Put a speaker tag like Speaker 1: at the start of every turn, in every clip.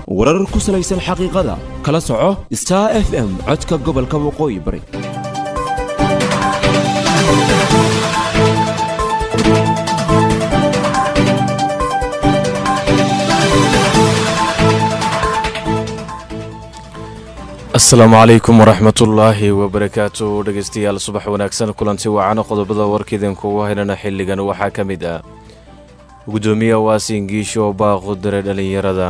Speaker 1: warar ku salaysan xaqiiqada kala soco star f m codka gobolka waqooyi bari
Speaker 2: asalaamu calaykum waraxmatullaahi wabarakaatu dhegeystayaal subax wanaagsan kulanti wacana qodobada warkiidinkugu haynana xilligan waxaa ka mid ah gudoomiye waasin giisho baaqu diray dhallinyarada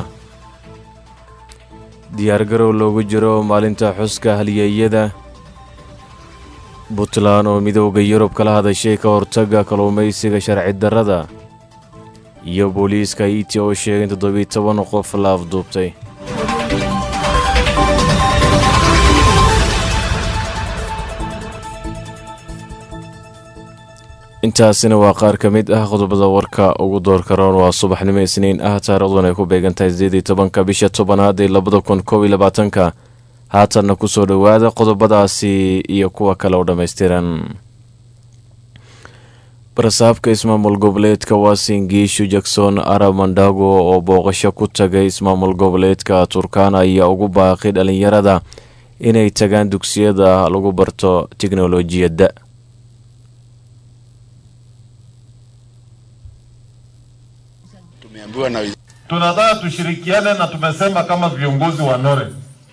Speaker 2: diyaargarow loogu jiro maalinta xuska halyeeyada puntland oo midooda yurub kala hadashay ka hortaga kalluumaysiga sharci darrada iyo booliiska haiti oo sheegay in toddobiyi toban qof la afduubtay intaasina waa qaar ka mid ah qodobada warka ugu doorka roon waa subaxnimo isniin ah taarikhduun ay ku beegantahay sideedii tobanka bisha tobanaad ee labada kun koob iyo labaatanka haatanna kusoo dhowaada qodobadaasi iyo kuwa kale oo dhammaystiran barasaabka ismaamul goboleedka waasin giishu jackson arab mandago oo booqasho ku tagay ismaamul goboleedka turkana ayaa ugu baaqay dhallinyarada inay tagaan dugsiyada lagu barto tiknolojiyadda
Speaker 3: tunataka tushirikiane na tumesema kama viongozi wa Nore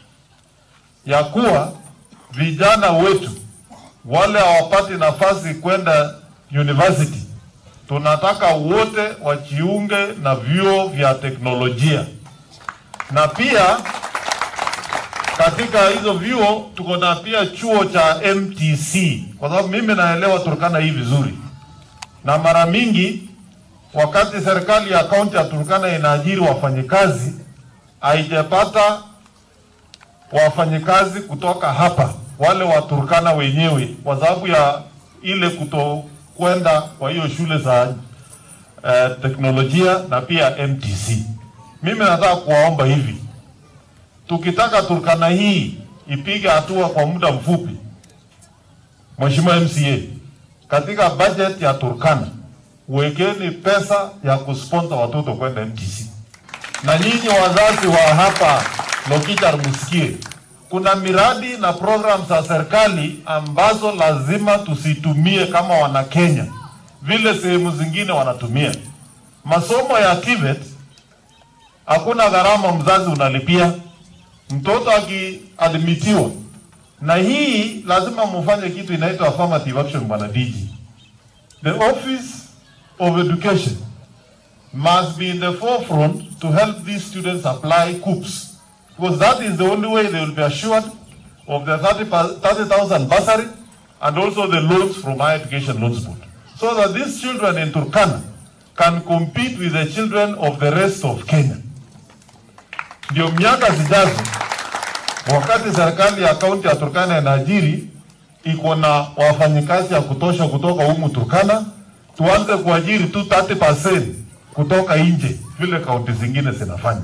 Speaker 3: ya kuwa vijana wetu wale hawapati nafasi kwenda university, tunataka wote wajiunge na vyuo vya teknolojia, na pia katika hizo vyuo tuko na pia chuo cha MTC, kwa sababu mimi naelewa Turkana hii vizuri, na mara mingi wakati serikali ya kaunti ya Turkana inaajiri wafanyikazi haijapata wafanyikazi kutoka hapa, wale wa Turkana wenyewe, kwa sababu ya ile kutokwenda kwa hiyo shule za eh, teknolojia na pia MTC. Mimi nataka kuwaomba hivi, tukitaka Turkana hii ipige hatua kwa muda mfupi, Mheshimiwa MCA, katika budget ya Turkana wekeni pesa ya kusponsor watoto kwenda MTC. Na nyinyi wazazi wa hapa Lokichar, msikie kuna miradi na program za serikali ambazo lazima tusitumie kama wana Kenya vile sehemu zingine wanatumia. Masomo ya TVET hakuna gharama mzazi unalipia mtoto akiadmitiwa, na hii lazima mufanye kitu inaitwa affirmative action, bwana DG. The office of education must be in the forefront to help these students apply COOPs because that is the only way they will be assured of the 30,000 30, bursary and also the loans from Higher Education Loans Board so that these children in Turkana can compete with the children of the rest of Kenya. Ndio miaka zijazo, wakati serikali ya kaunti ya Turkana inaajiri iko na wafanyikazi ya kutosha kutoka humu Turkana tuanze kuajiri tu 30% kutoka nje vile kaunti zingine zinafanya.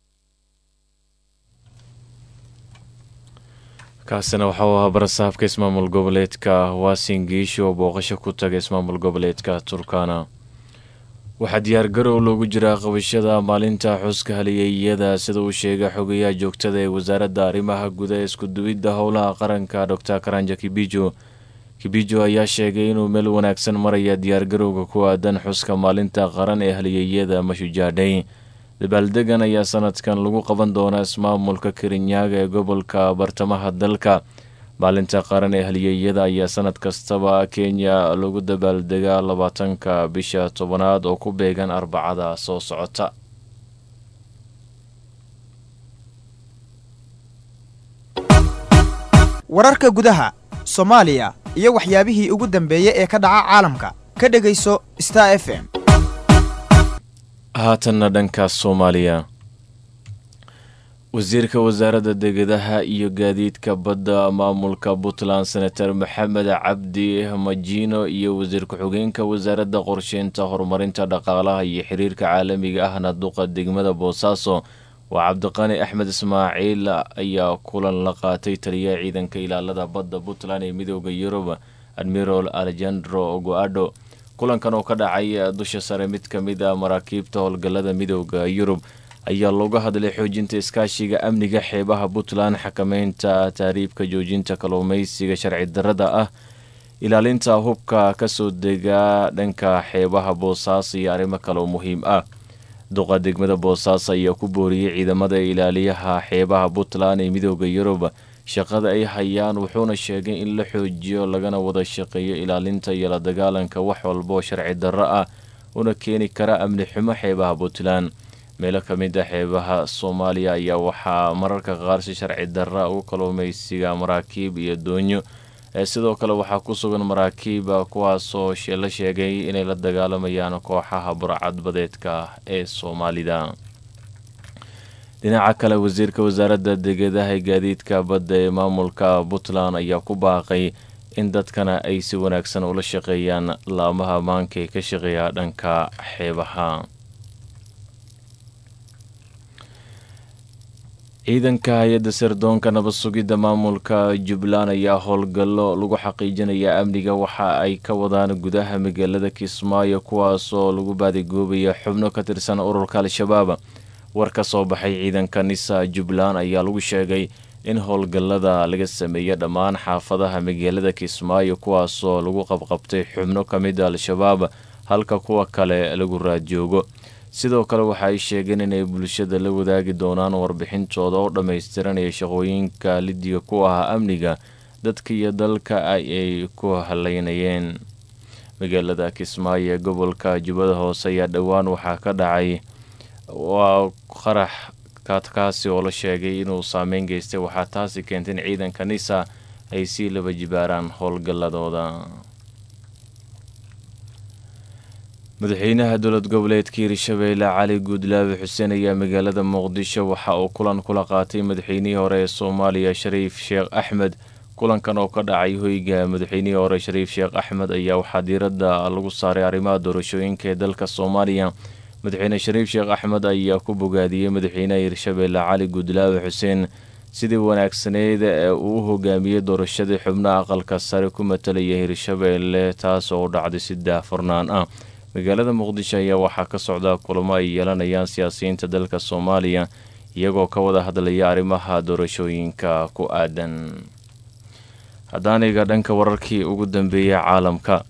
Speaker 2: kaasina waxauu ahaa barasaabka ismaamul goboleedka waasin giisho oo booqasho ku taga ismaamul goboleedka turkana waxaa diyaargarow loogu jiraa qabashada maalinta xuska haliyeeyada sida uu sheegay xogayaha joogtada ee wasaaradda arrimaha guda ee iskuduwidda howlaha qaranka dor karanja kibijo kibijo ayaa sheegay inuu meel wanaagsan maraya diyaargarowga ku aadan xuska maalinta qaran ee haliyeeyada mashujaadhay dabaaldegan ayaa sanadkan lagu qaban doonaa ismaamulka kirinyaaga ee gobolka bartamaha dalka maalinta qaran ee haliyeeyada ayaa sanad kastaba kenya lagu dabaaldegaa labaatanka bisha tobanaad oo ku beegan arbacada soo socota
Speaker 4: wararka gudaha soomaaliya iyo waxyaabihii ugu dambeeyey ee ka dhaca caalamka ka dhegayso star f m
Speaker 2: haatanna dhanka soomaaliya wasiirka wasaaradda degadaha iyo gaadiidka badda maamulka puntland senator maxamed cabdi majino iyo wasiir ku-xigeenka wasaaradda qorsheynta horumarinta dhaqaalaha iyo xiriirka caalamiga ahna duqa degmada boosaaso waa cabdiqani axmed ismaaciil ayaa kulan la qaatay taliyaha ciidanka ilaalada badda puntland ee midooda yurub admiral alejandro goadho kulankan oo ka dhacay dusha sare mid ka mid a maraakiibta howlgallada midooda yurub ayaa looga hadlay xoojinta iskaashiga amniga xeebaha puntland xakameynta taariibka joojinta kalluumeysiga sharci darada ah ilaalinta hubka kasoo dega dhanka xeebaha boosaaso iyo arrimo kaleo muhiim ah duqa degmada boosaaso ayaa ku booriyey ciidamada ilaaliyaha xeebaha puntland ee midooda yurub shaqada ay hayaan wuxuuna sheegay in la xoojiyo lagana wada shaqeeyo ilaalinta iyo la dagaalanka wax walba oo sharci darro ah una keeni kara amni xumo xeebaha puntland meelo ka mid a xeebaha soomaaliya ayaa waxaa mararka qaar si sharci darra u kalluumeysiga maraakiib iyo doonyo sidoo kale waxaa ku sugan maraakiiba kuwaasoo la sheegay inay la dagaalamayaan kooxaha burcadbadeedka ee soomaalida dhinaca kale wasiirka wasaaradda degadaha gaadiidka badda ee maamulka puntland ayaa ku baaqay in dadkana ay si wanaagsan ula shaqeeyaan laamaha maanka ee ka shaqeeya dhanka xeebaha ciidanka hay-adda sirdoonka nabad sugidda maamulka jubbaland ayaa howlgallo lagu xaqiijinaya amniga waxa ay ka wadaan gudaha magaalada kismaayo kuwaasoo lagu baadigoobayo xubno ka tirsan ururka al-shabaab war ka soo baxay ciidanka nisa jubbaland ayaa lagu sheegay in howlgallada laga sameeya dhammaan xaafadaha magaalada kismaayo kuwaasoo lagu qabqabtay xubno ka mid a al-shabaab halka kuwa kale lagu raadjoogo sidoo kale waxa ay sheegeen inay bulshada la wadaagi doonaan warbixintooda oo dhammaystiranaya shaqooyinka lidiga ku ah amniga dadka iyo dalka ay ku haleynayeen magaalada kismaayo ee gobolka jubbada hoose ayaa dhowaan waxaa ka dhacay waa qarax kaadkaasi oo la sheegay inuu saameyn geystay waxaa taasi keentay in ciidanka nisa ay sii laba jibaaraan howlgalladooda madaxweynaha dowlad goboleedka hirshabeelle cali guudlaabe xuseen ayaa magaalada muqdisho waxa uu kulan kula qaatay madaxweynihii hore ee soomaaliya shariif sheekh axmed kulankan oo ka dhacay hoyga madaxweynihii hore shariif sheekh axmed ayaa waxaa diiradda lagu saaray arrimaha doorashooyinka ee dalka soomaaliya madaxweyne shariif sheekh axmed ayaa ku bogaadiyey madaxweynaha hirshabeelle cali guudlaabe xuseen sidii wanaagsaneyd ee uu u hogaamiyey doorashadii xubnaha aqalka sare ku matalaya hirshabeelle taas oo u dhacday si daahfurnaan ah magaalada muqdisho ayaa waxaa ka socda kulamo ay yeelanayaan siyaasiyiinta dalka soomaaliya iyagoo ka wada hadlaya arrimaha doorashooyinka ku aadan haddaaniga dhanka wararkii ugu dambeeyay caalamka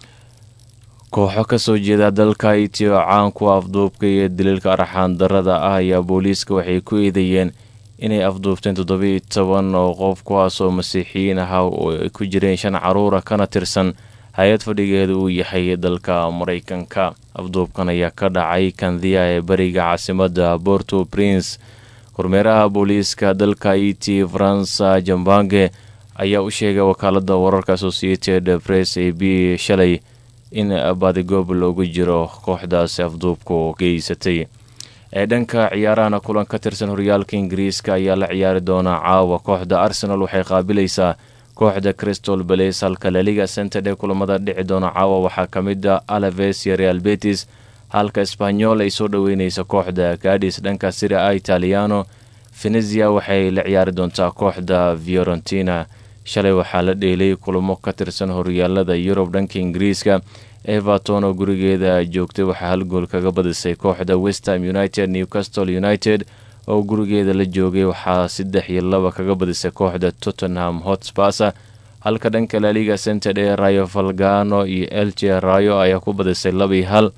Speaker 2: kooxo kasoo jeeda dalka itiyo caan ku afduubka iyo daliilka arxaan darada ah ayaa booliiska waxay ku eedeeyeen inay afduubteen toddobiiyo toban oo qof kuwaasoo masiixiyiin ahaa oo ay ku jireen shan caruura kana tirsan hay-ad fadhigeeda uu yahay dalka maraykanka afduubkan ayaa ka dhacay kandiya ee bariga caasimada borto prince kormeeraha booliiska dalka iti faransa jambange ayaa u sheegay wakaalada wararka associated press a b shalay in badigoob loogu jiro kooxdaasi afduubku geysatay ee dhanka ciyaarahana kulan ka tirsan horyaalka ingiriiska ayaa la ciyaari doonaa caawa kooxda arsenal waxay qaabilaysaa kooxda crystal balace halka laliga centerde kulamada dhici doona caawa waxaa ka mid a alaves iyo real betis halka sbanyol ay soo dhoweyneysa kooxda gadis dhanka sira a italiano venezia waxay la ciyaari doontaa kooxda fiorentina shalay waxaa la dheelay kulamo ka tirsan horyaalada yurub dhanka ingiriiska everton oo gurigeeda joogtay waxaa hal gool kaga badisay kooxda westham united newcastle united oo gurigeeda la joogay waxaa saddex iyo laba kaga badisay kooxda tottenham hotspasa halka dhanka laliga cented ee rayo valgano iyo elche rayo ayaa ku badisay labii hal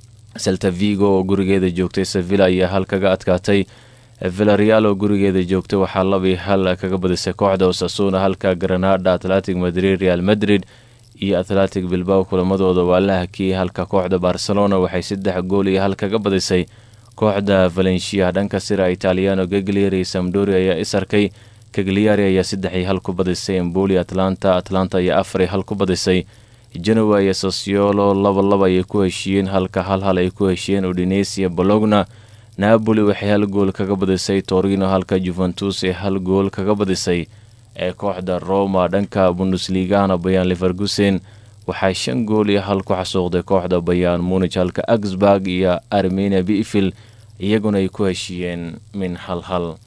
Speaker 2: selta vigo oo gurigeeda joogtay sevilla ayaa hal kaga adkaatay villareal oo gurigeeda joogtay waxaa labii hal kaga badisay kooxda osasuna halka granada atletic madrid real madrid iyo atletic bilbao kulamadooda waa la hakiyey halka kooxda barcelona waxay saddex gool iyo hal kaga badisay kooxda valencia dhanka sira italiano gagliari samdori ayaa isarkay kagliari ayaa saddex iyo hal ku badisay emboli atlanta atlanta ayaa afar iyo hal ku badisay genoa iyo sosiolo laba laba ayay ku heshiiyeen halka hal hal ay ku heshiiyeen udinesiya bologna napoli waxay hal gool kaga badisay torino halka juventus ee hal gool kaga badisay ee kooxda roma dhanka bundesligana bayaan levergusen waxaa shan gool iyo hal ku xasuuqday kooxda bayaan munij halka augsburg iyo armenia bifil iyaguna ay ku heshiiyeen min hal hal